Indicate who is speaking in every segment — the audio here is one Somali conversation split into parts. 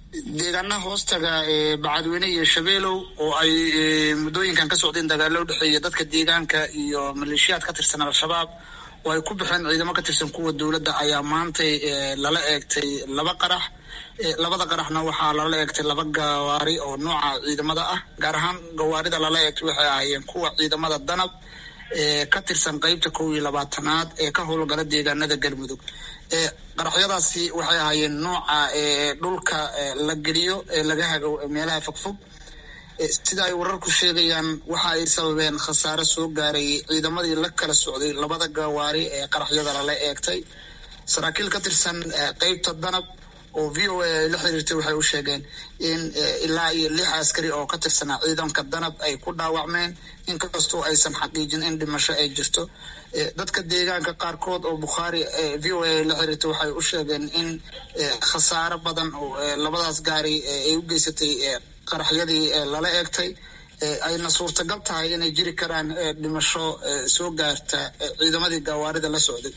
Speaker 1: deegaanaha hoostaga bacadweyne iyo shabeelow oo ay muddooyinkan ka socdeen dagaalo udhexeeya dadka deegaanka iyo maleeshiyaad ka tirsan al-shabaab oo ay ku baxeen ciidamo ka tirsan kuwa dowladda ayaa maantay lala eegtay laba qarax labada qaraxna waxaa lala eegtay laba gawaari oo nooca ciidamada ah gaar ahaan gawaarida lala eegtay waxay ahaayeen kuwa ciidamada danab ka tirsan qeybta kow iyo labaatanaad ee ka howlgala deegaanada galmudug qaraxyadaasi waxay ahaayeen nooca dhulka la geliyo ee laga hago meelaha fogfog sida ay wararku sheegayaan waxa ay sababeen khasaare soo gaaray ciidamadii la kala socday labada gawaari ee qaraxyada lala eegtay saraakiil ka tirsan qeybta danab oo v o a ay la xiriirtay waxay u sheegeen in ilaa iyo lix askari oo ka tirsanaa ciidanka danab ay ku dhaawacmeen inkastoo aysan xaqiijin in dhimasho ay jirto dadka deegaanka qaarkood oo bukhaari v o a la xiriirtay waxay u sheegeen in khasaaro badan oo labadaas gaari ay u geysatay qaraxyadii lala eegtay ayna suurtagal tahay inay jiri karaan dhimasho soo gaarta ciidamadii gawaarida la socday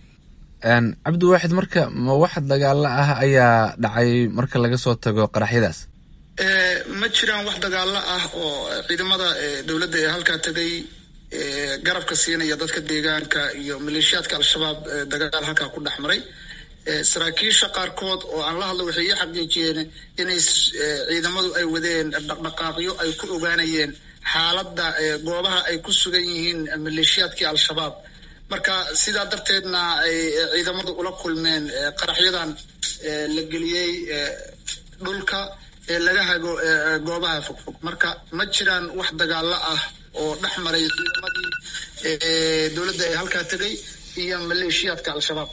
Speaker 2: cabdiwaaxid marka ma wax dagaalo ah ayaa dhacay marka laga soo tago qaraxyadaas
Speaker 1: ma jiraan wax dagaalo ah oo ciidamada dowladda ee halkaa tegay garabka siinaya dadka deegaanka iyo maleeshiyaadka al-shabaab dagaal halkaa ku dhex maray saraakiisha qaarkood oo aan la hadlo waxay ii xaqiijiyeen inay ciidamadu ay wadeen dhaqdhaqaaqyo ay ku ogaanayeen xaaladda goobaha ay ku sugan yihiin maleeshiyaadkii al-shabaab marka sidaa darteedna ay ciidamadu ula kulmeen qaraxyadan la geliyey dhulka ee laga hago goobaha fogfog marka ma jiraan wax dagaalo ah oo dhex maray ciidamadii dowladda ee halkaa tegay iyo maleeshiyaadka al-shabaab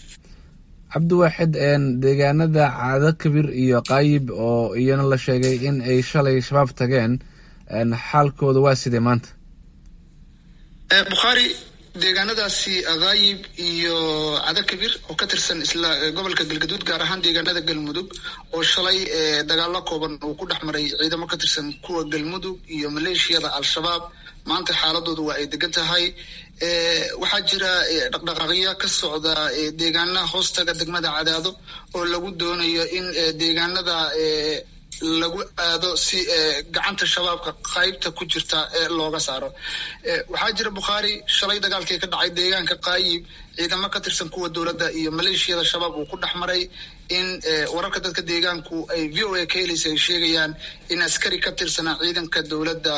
Speaker 2: cabdiwaaxid deegaanada caado kabir iyo qaayib oo iyana la sheegay in ay shalay shabaab tageen xaalkooda waa sidee maanta
Speaker 1: bukhaari deegaanadaasi akaayib iyo cada kabir oo ka tirsan isla gobolka galgaduud gaar ahaan deegaanada galmudug oo shalay dagaalo kooban uu ku dhex maray ciidamo ka tirsan kuwa galmudug iyo maleeshiyada al-shabaab maanta xaaladoodu waa ay degan tahay waxaa jira dhaqdhaqaaqyo ka socda deegaanaha hoostaga degmada cadaado oo lagu doonayo in deegaanada lagu aado si gacanta shabaabka qaybta ku jirta looga saaro waxaa jira bukhaari shalay dagaalkii ka dhacay deegaanka qaayib ciidamo ka tirsan kuwa dowladda iyo maleeshiyada shabaab uu ku dhex maray in wararka dadka deegaanku ay v o a ka helaysa ay sheegayaan in askari ka tirsanaa ciidanka dowladda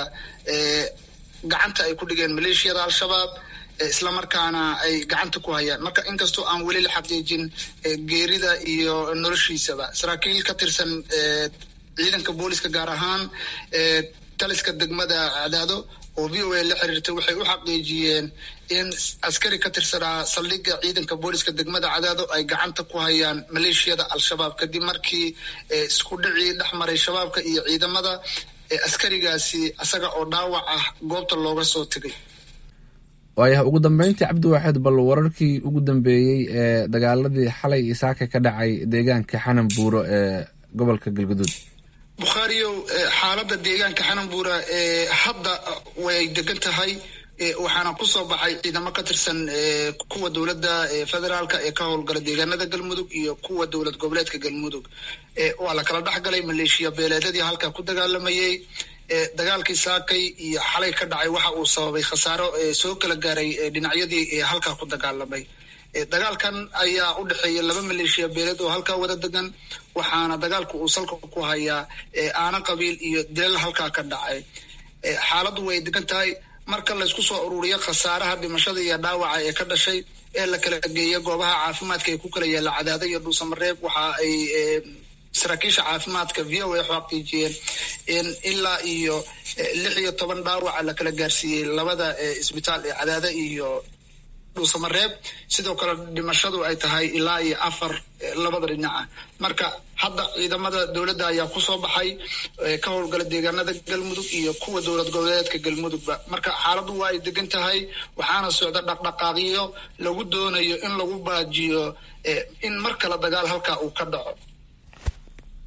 Speaker 1: gacanta ay ku dhigeen maleeshiyada al-shabaab islamarkaana ay gacanta ku hayaan marka inkastoo aan weli la xaqiijin geerida iyo noloshiisaba saraakiil ka tirsan ciidanka booliska gaar ahaan taliska degmada cadaado oo v o a la xiriirtay waxay u xaqiijiyeen in askari ka tirsanaa saldhigga ciidanka booliska degmada cadaado ay gacanta ku hayaan maleeshiyada al-shabaab kadib markii isku dhicii dhex maray shabaabka iyo ciidamada askarigaasi isaga oo dhaawac ah goobta looga soo tegay
Speaker 2: waayaha ugu dambeyntii cabdiwaaxid bal wararkii ugu dambeeyey ee dagaaladii xalay isaaka ka dhacay deegaanka xanan buuro ee gobolka galguduud
Speaker 1: bukhaariyow xaaladda deegaanka xananbuura hadda way degan tahay waxaana kusoo baxay ciidamo ka tirsan kuwa dowladda federaalka ee ka howlgala deegaanada galmudug iyo kuwa dowlad goboleedka galmudug waa la kala dhexgalay maleeshiya beeleedyadii halkaa ku dagaalamayey dagaalkii saakay iyo xalay ka dhacay waxa uu sababay khasaaro soo kala gaaray dhinacyadii halkaa ku dagaalamay dagaalkan ayaa u dhexeeya laba maleeshiya beeleed oo halkaa wada degan waxaana dagaalku uu salka ku hayaa aana qabiil iyo dilal halkaa ka dhacay xaaladdu way degan tahay marka laysku soo ururiyo khasaaraha dhimashada iyo dhaawaca ee ka dhashay ee la kala geeya goobaha caafimaadka ee ku kala yaalla cadaada iyo dhuusamareeb waxa ay saraakiisha caafimaadka v o a xaqiijiyeen in ilaa iyo lix iyo toban dhaawaca la kala gaarsiiyey labada isbitaal ee cadaada iyo dhuusamareeb sidoo kale dhimashadu ay tahay ilaa iyo afar labada dhinaca marka hadda ciidamada dowladda ayaa kusoo baxay ka howlgala deegaanada galmudug iyo kuwa dowlad goboleedka galmudugba marka xaaladdu waa ay degan tahay waxaana socda dhaqdhaqaaqyo lagu doonayo in lagu baajiyo in mar kale dagaal halkaa uu ka dhaco